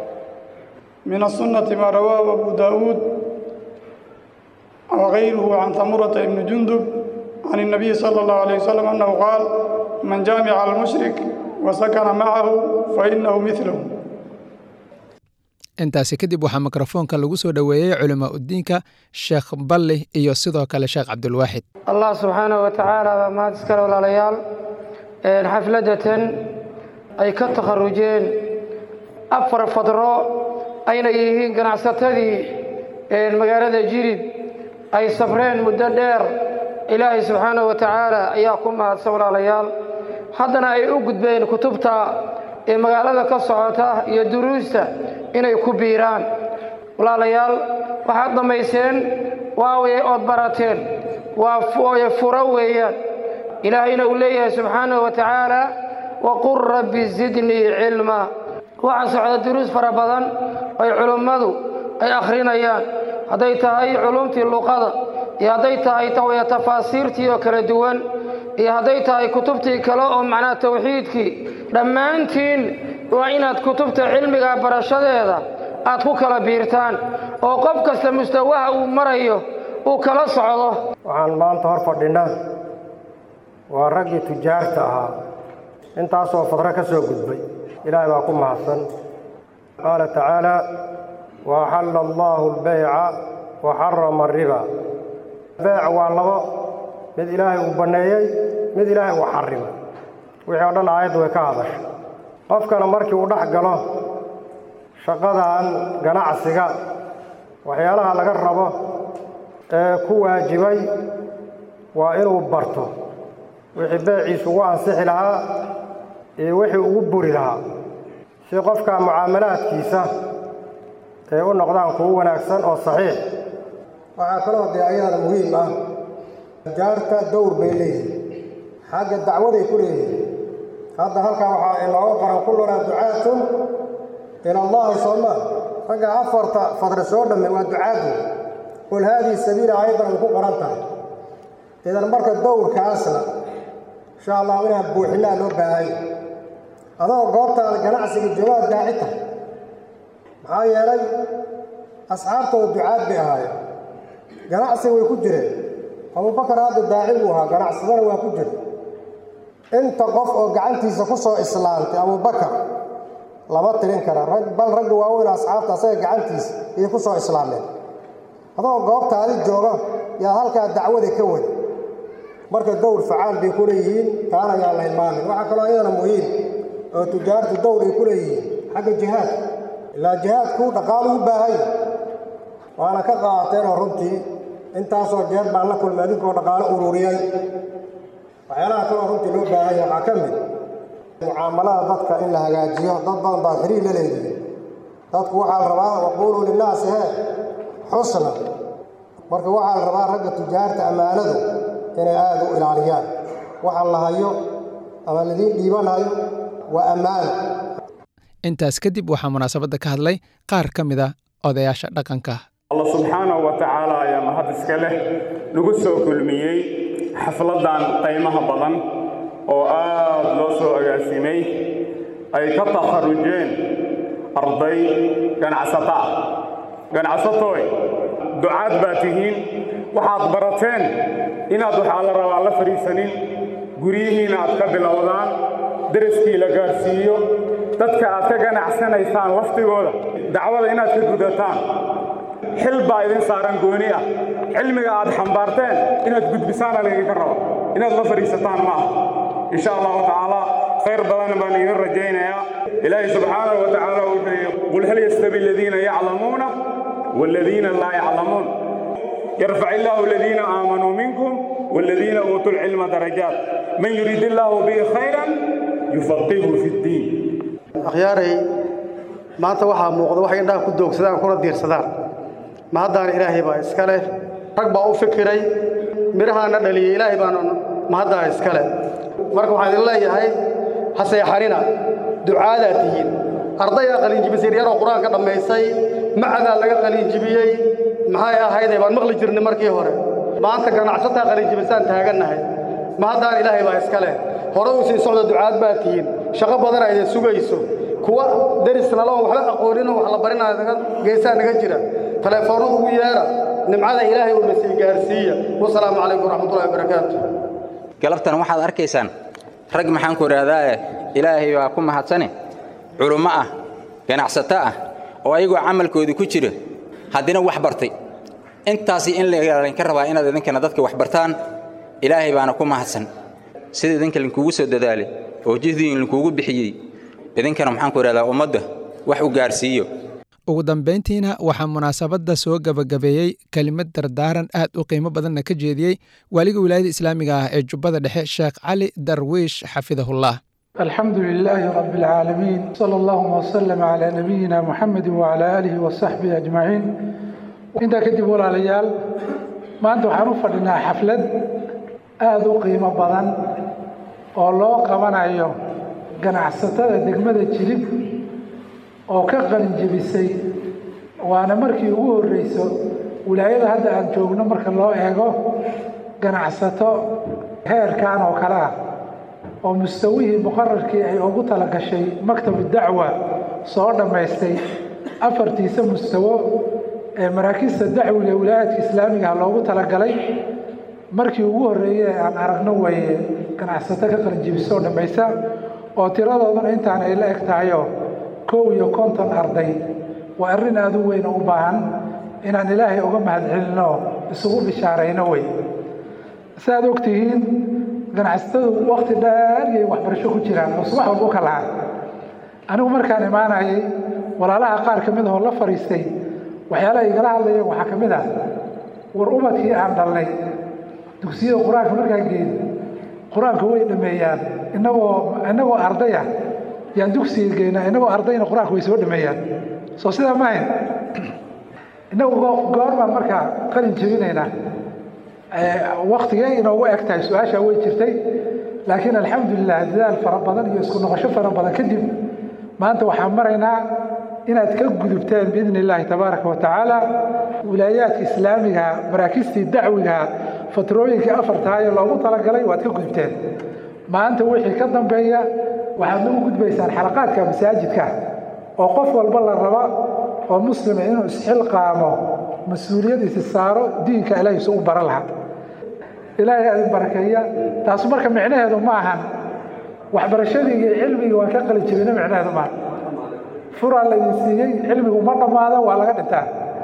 من السنة ما رواه أبو داود وغيره عن ثمرة بن جندب عن النبي صلى الله عليه وسلم أنه قال من جامع المشرك وسكن معه فإنه مثله intaasi kadib waxaa mikrofoonka lagu soo dhoweeyey culamaa udiinka sheekh balli iyo sidoo kale sheekh cabdulwaaxid allah subxaanahu wa tacaala baa mahad iskale walaalayaal xafladatan ay ka takharujeen afar fadro ayna yihiin ganacsatadii magaalada jirid ay safreen muddo dheer ilaahay subxaanahu wa tacaala ayaa ku mahadsan walaalayaal haddana ay u gudbeen kutubta ee magaalada ka socota iyo duruusta inay ku biiraan walaalayaal waxaad dhammayseen waaway ood barateen waa furo weeyaan ilaahayna uu leeyahay subxaanahu wa tacaala waqul rabbi zidnii cilma waxaa socda duruus fara badan ay culummadu ay akhrinayaan hadday tahay culumtii luqada iyo hadday tahay tawaya tafaasiirtii oo kala duwan iyo hadday tahay kutubtii kale oo macnaha tawxiidkii dhammaantiin waa inaad kutubta cilmiga barashadeeda aad ku kala biirtaan oo qof kasta mustawaha uu marayo uu kala socdo waxaan maanta hor fadhinaa waa raggii tujaarta ahaa intaasoo fadro ka soo gudbay ilaahay baa ku mahadsan qaala tacaala wa axalla allaahu albeyca wa xarama ariba beyc waa labo mid ilaahay uu banneeyey mid ilaahay uu xarimay wixii o dhan aayaddu way ka hadashay qofkana markii uu dhex galo shaqadan ganacsiga waxyaalaha laga rabo ee ku waajibay waa inuu barto wixii beeciisu ugu ansixi lahaa iyo wixii ugu buri lahaa si qofka mucaamalaadkiisa ay u noqdaan kuwo wanaagsan oo saxiix waxaa kaloo dee ayadana muhiim ah tijaarta dowr bay leeyihin xagga dacwaday ku leeyihin hadda halkan waxaa inooga qoran kullunaa ducaatun ila allahi sooma ragga afarta fadre soo dhamme waa ducaadu qul haadihi sabiila ayadan ay ku qoran tahay idan marka dowrkaasna insha allahu inaan buuxinaa loo baahanya adoo goobtaada ganacsiga joogaad daaci tahay maxaa yeelay asxaabtooda ducaad bay ahaayeen ganacsiga way ku jireen abubakar hadda daaci buu ahaa ganacsadana waa ku jira inta qof oo gacantiisa ku soo islaantay abubakar lama tirin kara rag bal ragga waaweyn asxaabta asaga gacantiisa ayay ku soo islaameen adoo goobtaadi jooga yaa halkaa dacwada ka wada marka dowr facaal bay ku leeyihiin taana ayaan la hilmaamin waxaa kaloo ayadana muhiim oo tujaartu dowr ay ku leeyihiin xagga jihaadka ilaa jihaadku dhaqaalu u baahanya waana ka qaateenoo runtii intaasoo jeer baan la kulmay adinkoo dhaqaalo ururiyay waxyaalaha kaloo runtii loo baahanya waxaa ka mid mucaamalada dadka in la hagaajiyo dad badan baad xiriir la leedihiin dadku waxaa la rabaa waquuluu linnaasi hee xusna marka waxaa la rabaa ragga tujaarta ammaanadu inay aada u ilaaliyaan waxa la hayo ama ladiin dhiibanayo waa ammaano intaas kadib waxaa munaasabadda ka hadlay qaar ka mid a odayaasha dhaqanka allah subxaanahu wa tacaala ayaa mahad iska leh nagu soo kulmiyey xafladdan qiimaha badan oo aad loo soo agaasimay ay ka takharujeen arday ganacsato ah ganacsatooy ducaad baa tihiin waxaad barateen inaad waxaa la rabaa la fadhiisanin guryihiina aad ka bilowdaan daraskii la gaarsiiyo dadka aad ka ganacsanaysaan laftigooda dacwada inaad ka gudataan xil baa idin saaran gooni ah cilmiga aad xambaarteen inaad gudbisaana laydinka rabo inaad la fadhiisataan ma aha insha allahu tacaala khayr badan baan idin rajaynayaa ilaahay subxaanahu wa tacaala wuxuu yidhi qul hal yastawi aladiina yaclamuuna waaladiina laa yaclamuun yarfac illaahu aladiina aamanuu minkum waaladiina uutuu lcilma darajaat man yurid illaahu bihi khayran yufaqihu fi ddiin akhyaaray maanta waxaa muuqda waxay indhaha ku doogsadaan kuna diirsadaan ma haddaana ilaahay baa iska leh rag baa u fikiray midhahaana dhaliyey ilaahay baana ma haddaa iska leh marka waxaan idin leeyahay ha seexanina ducaadaa tihiin ardaydaa qalinjibisay yaroo qur-aanka dhammaysay macadaa laga qalinjibiyey maxay ahayday baan maqli jirnay markii hore maanta ganacsataa qalinjibisaan taagannahay ma haddaan ilaahay baa iska leh hore u sii socda ducaad baa tihiin shaqo badana idin sugayso kuwa deris naloon waxba aqooninoo wax la barinaya naga geesaa naga jira taleefoonno ugu yeera nimcada ilaahay uuna sii gaarsiiya wasalaamu calaykum waraxmatullahi wabarakaatu galabtan waxaad arkaysaan rag maxaan ku idhaahdaae ilaahay baa ku mahadsane culummo ah ganacsato ah oo ayagoo camalkooda ku jira haddina wax bartay intaasi in laydinka rabaa inaad idinkana dadka wax bartaan ilaahay baana ku mahadsan sida idinka linkuugu soo dadaalay oo jihdiin linkuugu bixiyey idinkana maxaan ku idhahdaa ummadda wax u gaarsiiyo ugu dambayntiina waxaa munaasabadda soo gebagabeeyey kelimad dardaaran aad u qiimo badanna ka jeediyey waaliga wilaayada islaamiga ah ee jubbada dhexe sheekh cali darwiish xafidahullah الحمد لله رب العالمين صلى الله وسلم على نبينا محمد وعلى آله وصحبه أجمعين انت كدب ولا ليال ما أنتم حروف لنا حفلة آذو قيمة بدن والله قبنا أيوم ganacsatada degmada jilib oo ka qalin jebisay waana markii ugu horreyso wilaayada hadda aan joogno marka loo eego ganacsato heerkan oo kale ah oo mustawihii muqararkii ay ugu tala gashay maktabu dacwa soo dhammaystay afartiisa mustawo ee maraakiista dacwiga wilaayaadka islaamigaha loogu talagalay markii ugu horreeyey aan aragno weeye ganacsato ka qalinjibisoo dhammaysa oo tiradooduna intaan ay la eg tahayo kow iyo konton arday waa arrin aada u weyn oo u baahan inaan ilaahay uga mahadcelinno isugu bishaarayno wey saaad og tihiin ganacsatadu wakti dheer iyay waxbarasho ku jiraan oo subax walba u ka lahan anigu markaan imaanayay walaalaha qaar ka mid ahoo la fadhiistay waxyaalaha igala hadlayeen waxaa ka mid ah war ubadkii aan dhalnay dugsiyada qur-aanka markaan geeyo qur-aanka way dhameeyaan inagoo inagoo ardaya yaan dugsiga geynaa inagoo ardayna qur-aanka way soo dhameeyaan soo sidaa ma hayn inagu goormaan markaa qalin jebinaynaa waktigee inoogu eg tahay su-aashaa way jirtay laakiin alxamdulilah dadaal fara badan iyo isku noqosho fara badan kadib maanta waxaan maraynaa inaad ka gudubteen biidni illaahi tabaaraka wa tacaala wilaayaadka islaamiga maraakiistii dacwiga fatrooyinkii afartahayo loogu talagalay waad ka gudubteen maanta wixii ka dambeeya waxaad nagu gudbaysaan xalaqaadka masaajidka oo qof walba la raba oo muslima inuu isxilqaamo mas-uuliyadiisi saaro diinka ilaahiisu u baran lahaa ilaahay adin barakeeya taasu marka micnaheedu ma ahan waxbarashadii iyo cilmigii waan ka qalin jebina micnaheedu maaha furaa laydin siiyey cilmigu ma dhammaado waa laga dhintaa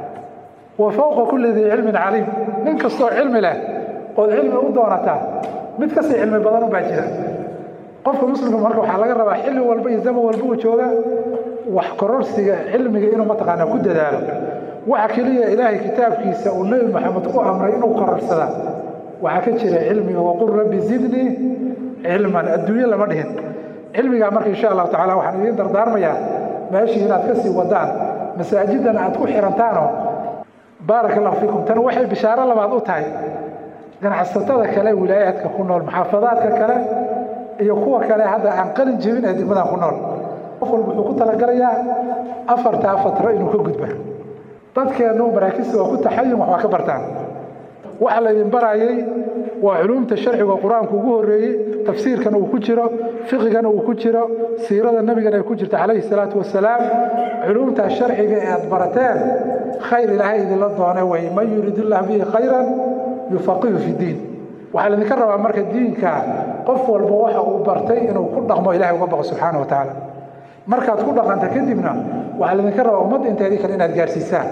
wa fowqa kulli dii cilmin caliim nin kastoo cilmi leh ood cilmi u doonataa mid kasii cilmi badan u baa jira qofka muslimka marka waxaa laga rabaa xilli walba iyo zaman walba uu jooga wax kororsiga cilmiga inuu mataqaanaa ku dadaalo waxa keliya ilaahay kitaabkiisa uu nebi maxamed ku amray inuu kororsada waxaa ka jira cilmiga waqul rabbi zidnii cilman adduunye lama dhihin cilmigaa marka insha allahu tacala waxaan idiin dardaarmayaa meeshii inaad ka sii wadaan masaajidan aad ku xirantaanoo baaraka allahu fiikum tan waxay bishaaro labaad u tahay ganacsatada kale wilaayaadka ku nool maxaafadaadka kale iyo kuwa kale hadda aan qalin jebin ee degmadan ku nool qof walba wuxuu ku talagalayaa afartaa fatro inuu ka gudba dadkeennu maraakiista waa ku taxayun wax waa ka bartaan waxa laydin barayay waa culuumta sharciga qur-aanku ugu horreeyey tafsiirkana uu ku jiro fiqigana uu ku jiro siirada nebigana ay ku jirto calayhi salaatu wasalaam culuumta sharciga ee aad barateen khayr ilaahay idinla doone wey man yurid illah bihi khayran yufaqihu fi diin waxaa laydinka rabaa marka diinka qof walba waxa uu bartay inuu ku dhaqmo ilahay uga baqo subxaana wa tacaala markaad ku dhaqanta kadibna waxaa laydinka rabaa ummadda inteedii kale inaad gaarsiisaan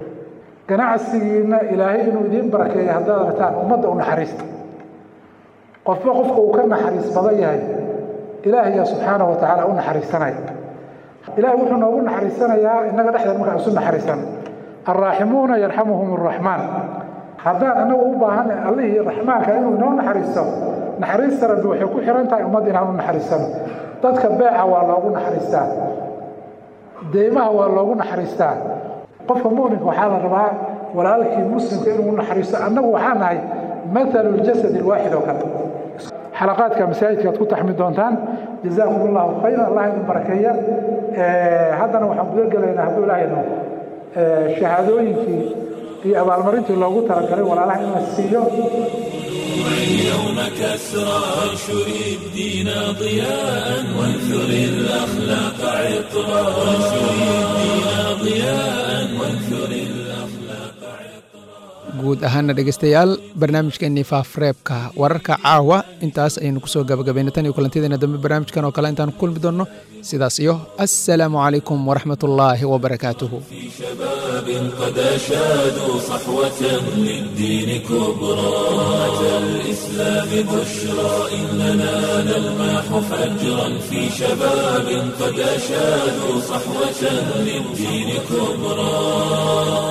ganacsigiina ilaahay inuu idiin barakeeyo haddaad aragtaan ummadda u naxariista qofba qofka uu ka naxariis badan yahay ilaahaya subxaana wa tacaala u naxariisanaya ilahay wuxuu noogu naxariisanayaa innaga dhexdeed markaan isu naxariisano alraaximuuna yarxamuhum arraxmaan haddaan annagu u baahan allihii raxmaanka inuu inoo naxariisto naxariista rabbi waxay ku xiran tahay ummadda inaan u naxariisano dadka beeca waa loogu naxariistaa deymaha waa loogu naxariistaa qofka muminka waxaa la rabaa walaalkii muslimka inuu naxariisto annagu waxaa nahay mathalu ljasad alwaaxid oo kale xalaqaadka masaajidka aad ku taxmi doontaan jazaakum allahu khayran allah idin barakeeya haddana waxaan guda gelaynaa hadduu ilaahayno shahaadooyinkii iyo abaalmarintii loogu talagalay walaalaha in la siiyo اليوم كسرى وانشر الدين ضياء وانثر الأخلاق عطرا وانشر الدين ضياء وانثر guud ahaana dhegeystayaal barnaamijkeennii faafreebka wararka caawa intaas ayaynu kusoo gabagabayna tan iyo kulantideena dambe barnaamijkan oo kale intaan kulmi doonno sidaas iyo assalaamu calaykum waraxmat ullaahi wabarakaatuhu شباب قد أشادوا صحوة للدين كبرى أتى الإسلام الإسلام بشرى إننا نلمح فجرا في شباب قد أشادوا صحوة للدين كبرى